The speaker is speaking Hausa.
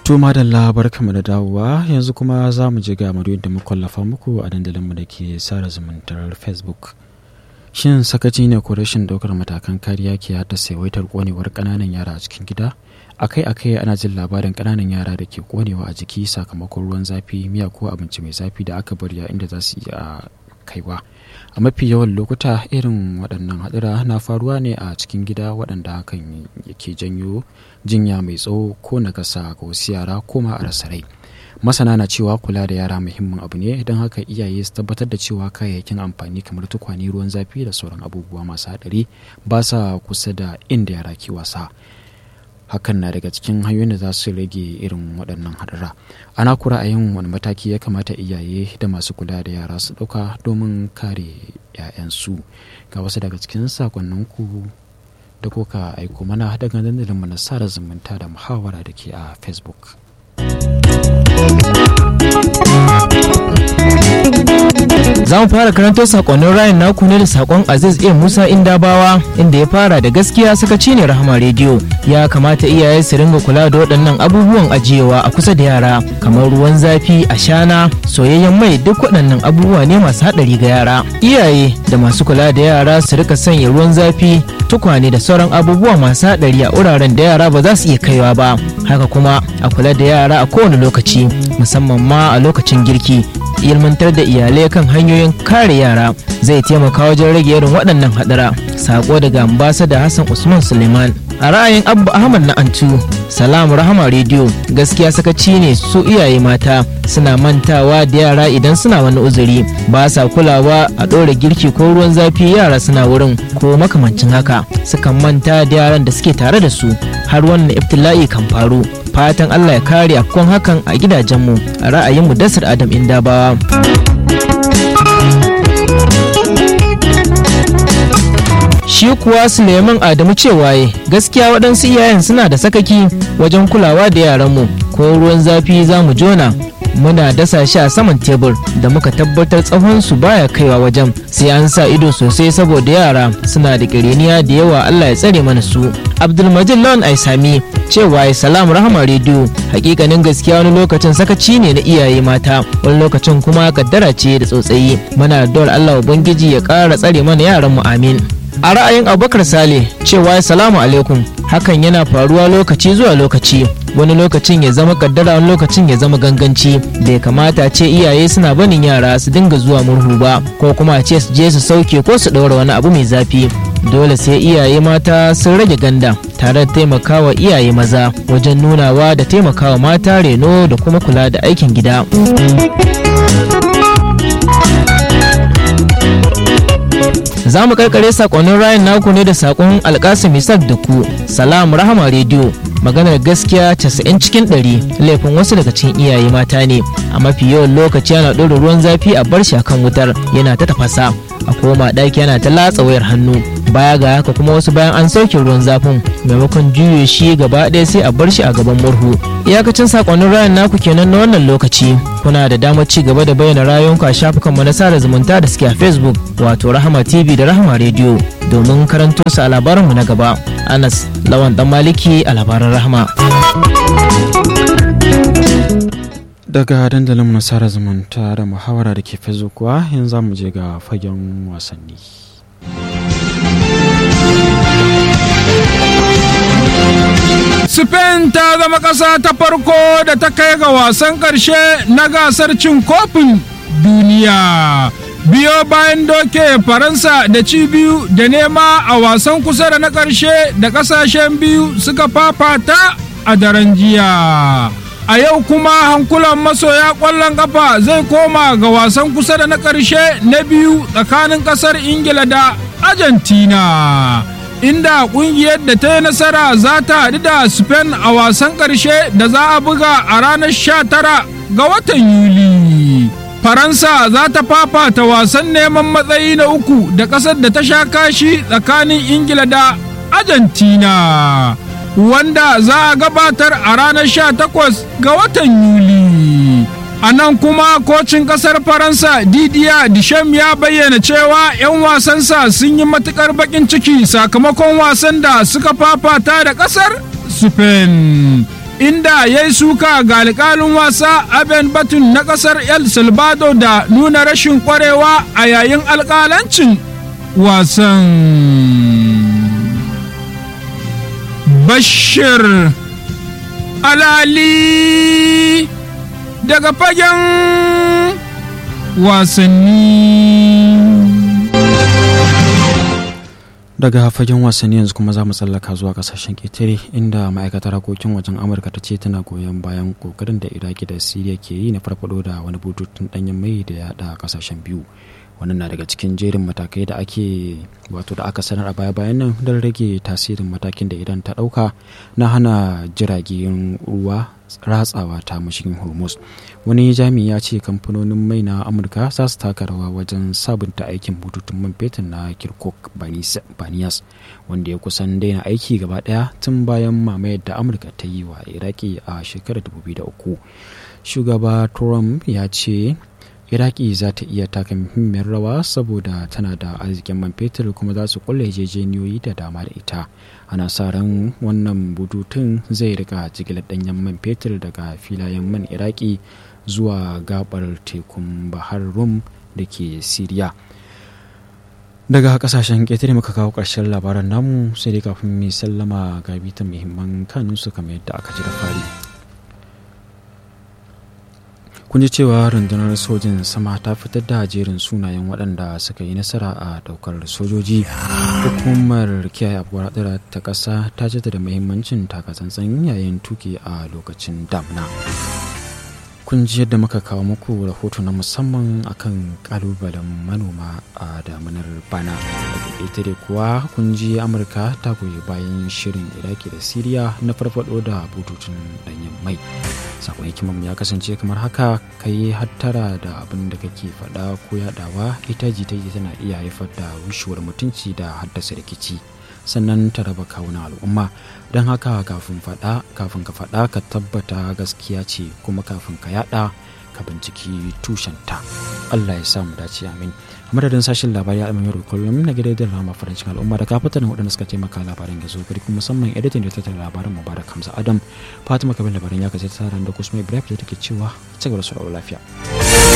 To madalla barkamu da dawowa yanzu kuma za mu je ga madoyin da muka kwallafa muku a dandalinmu da ke sada zumuntar Facebook. Shin sakaci ne ko rashin ɗaukar matakan kariya ke haddasa yawaitar ƙonewar ƙananan yara a cikin gida? Akai-akai ana jin labarin ƙananan yara da ke ƙonewa a jiki sakamakon ruwan zafi, miya ko abinci mai zafi da aka bari a inda za su iya kaiwa. A mafi yawan lokuta irin waɗannan haɗura na faruwa ne a cikin gida waɗanda hakan ke janyo jinya mai tsawo ko nakasa ga wasu yara ko ma a rasa rai. masana na cewa kula da yara muhimmin abu ne don haka iyaye su tabbatar da cewa kayayyakin amfani kamar tukwane ruwan zafi da sauran abubuwa masu haɗari ba sa kusa da inda yara ke wasa hakan na daga cikin hanyoyin da za su rage irin waɗannan haɗura ana kura a yin wani mataki ya kamata iyaye da masu kula da yara su ɗauka domin kare 'ya'yansu ga wasu daga cikin sakonninku da kuka aiko mana daga dandalin mu na sada zumunta da muhawara da ke a facebook Za mu fara karanto sakonnin rayin naku ne da sakon Aziz A Musa Indabawa inda ya fara da gaskiya sakaci ne Rahama rediyo ya kamata iyaye su ringa kula da waɗannan abubuwan ajiyewa a kusa da yara kamar ruwan zafi ashana soyayyen mai duk waɗannan abubuwa ne masu haɗari ga yara iyaye da masu kula da yara su rika sanya ruwan zafi tukwane da sauran abubuwa masu haɗari a wuraren da yara ba za su iya kaiwa ba haka kuma a kula da yara a kowane lokaci musamman ma a lokacin girki ilmantar da iyalai kan hanyoyin kare yara zai taimaka wajen rage irin waɗannan haɗara sako daga ambasada hassan usman suleiman a ra'ayin abba ahmad na antu salamu rahama rediyo gaskiya sakaci ne su iyaye mata suna mantawa da yara idan suna wani uzuri ba sa kulawa a ɗora girki ko ruwan zafi yara suna wurin ko makamancin haka sukan manta da yaran da suke tare da su har wannan iftila'i kan faru fatan allah ya kare afkon hakan a gidajenmu a ra'ayin mu dasar adam indabawa shi kuwa suleiman adamu cewa gaskiya waɗansu iyayen suna da sakaki wajen kulawa da yaranmu ko ruwan zafi za mu jona muna dasa shi a saman tebur da muka tabbatar tsawon su baya kaiwa wajen sai an sa ido sosai saboda yara suna da kiriniya da yawa Allah ya tsare mana su Abdulmajid Lawan Aisami cewa ya salam rahama rediyo hakikanin gaskiya wani lokacin sakaci ne na iyaye mata wani lokacin kuma kaddara ce da tsotsayi muna da Allah ubangiji ya ƙara tsare mana yaran mu amin a ra'ayin abubakar sale cewa salamu alaikum hakan yana faruwa lokaci zuwa lokaci wani lokacin ya zama kaddara wani lokacin ya zama ganganci bai kamata ce iyaye suna banin yara su dinga zuwa murhu ba ko kuma ce su je su sauke ko su ɗaura wani abu mai zafi dole sai iyaye mata sun rage ganda tare da taimakawa iyaye maza wajen nunawa da taimakawa mata reno da kuma kula da aikin gida za mu karkare sakonnin rayan naku ne da sakon alkasim isaac da ku salam rahama rediyo maganar gaskiya 90 cikin 100 laifin wasu daga cikin iyaye mata ne a mafi yawan lokaci ana ɗora ruwan zafi a bar shi akan wutar yana ta tafasa a koma ɗaki yana ta latsa wayar hannu baya ga haka kuma wasu bayan an sauke ruwan zafin maimakon juye shi gaba ɗaya sai a bar shi a gaban murhu iyakacin sakonnin rayan naku kenan na wannan lokaci kuna da damar ci gaba da bayyana rayuwanku a shafukanmu na sada zumunta da suke a facebook wato rahama tv da rahama radio domin karanto su a labaranmu na gaba anas lawan dan maliki a labaran rahama daga dandalin nasara zumunta da muhawara da ke fezo kuwa yanzu za mu je ga fagen wasanni Spain ta zama ƙasa ta farko da ta kai ga wasan ƙarshe na gasar cin kofin duniya. Biyo bayan doke Faransa da ci biyu da nema a wasan kusa da na ƙarshe da ƙasashen biyu suka fafata a daren jiya. A yau kuma hankulan masoya ƙwallon ƙafa zai koma ga wasan kusa da na ƙarshe na biyu tsakanin ƙasar Ingila da Argentina. inda kungiyar da ta yi nasara za ta haɗu da Spain a wasan ƙarshe da za a buga a ranar 19 ga watan Yuli. Faransa za ta fafata wasan neman matsayi na uku da ƙasar da ta sha kashi tsakanin Ingila da Argentina. Wanda za a gabatar a ranar 18 ga watan Yuli. A nan kuma kocin kasar Faransa Didier Deschamps ya bayyana cewa 'yan wasansa sun yi matukar bakin ciki sakamakon wasan da suka fafata da kasar Spain. inda ya yi suka ga alƙalin wasa aben batun na ƙasar el salvador da nuna rashin ƙwarewa a yayin alƙalancin wasan bashir alali daga fagen wasanni daga fagen wasanni yanzu kuma za mu tsallaka zuwa kasashen ƙetare inda ma'aikatar harkokin wajen amurka ta ce tana goyon bayan kokarin da iraki da siriya ke yi na farfado da wani bututun danyen mai da ya haɗa kasashen biyu wannan na daga cikin jerin matakai da ake wato da aka sanar a baya-bayan nan don rage tasirin matakin da idan ta ɗauka na hana jiragen ruwa ratsawa ta mashigin hormuz wani jami'i ya ce kamfanonin mai na amurka za su taka rawa wajen sabunta aikin bututun man fetur na kirkuk baniyas wanda ya kusan daina aiki gaba daya tun bayan mamayar da amurka ta yi wa iraki a shekarar 2003 shugaba trump ya ce iraki za ta iya taka muhimmiyar rawa saboda tana da arzikin man fetur kuma za su kulle yarjejeniyoyi da dama da ita ana sa ran wannan bututun zai rika jigilar danyen man fetur daga filayen man iraki zuwa gabar tekun bahar rum da ke siriya daga kasashen ƙetare muka kawo ƙarshen labaran namu sai dai kafin mai sallama ga bitan muhimman kanunsu kamar yadda aka ji da fari kun ji cewa rundunar sojin sama ta fitar da jerin sunayen waɗanda suka yi nasara a daukar sojoji hukumar kiyaye abubuwar ta ƙasa ta da muhimmancin takatsantsan yayin tuki a lokacin damna kun ji yadda muka kawo muku rahoto na musamman akan kalubalen manoma a damunar bana ita dai kuwa kun ji amurka ta goyi bayan shirin iraki da siriya na farfado da bututun danyen mai sakon hikimar ya kasance kamar haka ka yi hattara da abin da kake faɗa ko yaɗawa ita jita tana iya haifar da rushewar mutunci da haddasa rikici sannan ta raba kawunan al'umma don haka kafin faɗa kafin ka faɗa ka tabbata gaskiya ce kuma kafin ka yaɗa ka binciki tushenta allah ya samu dace amin madadin sashen labari a yau kullum na gidan rama farancin al'umma da kafatan waɗanda suka taimaka labarin ya zo gari kuma musamman editan da tattara labarin mubarak hamza adam fatima kabin labarin ya kasance tsarin da kusma ibrahim da take cewa ci gaba da lafiya